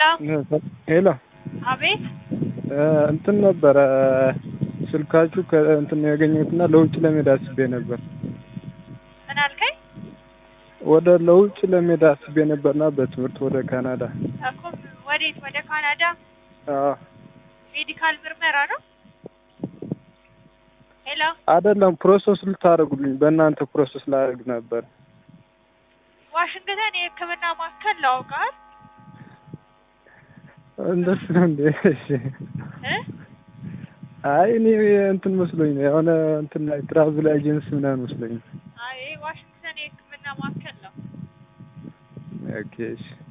ሄሎ አቤት እንትን ነበረ ስልካችሁ ከእንትን ነው ያገኘሁትና ለውጭ ለመሄድ አስቤ ነበር። ምን አልከኝ? ወደ ለውጭ ለመሄድ አስቤ ነበርና በትምህርት ወደ ካናዳ። እኮ ወዴት? ወደ ካናዳ አዎ ሜዲካል ምርመራ ነው? ሄሎ አይደለም፣ ፕሮሰስ ልታደርጉልኝ በእናንተ ፕሮሰስ ላደርግ ነበር። ዋሽንግተን የሕክምና ማዕከል ላውቃል እንደሱ ነው እንዴ? እሺ። እ አይ እኔ እንትን መስሎኝ ነው የሆነ እንትን ላይ ትራቭል ኤጀንሲ ምናምን መስሎኝ ነው። አይ ዋሽንግተን የሕክምና ማዕከል ነው። ኦኬ እሺ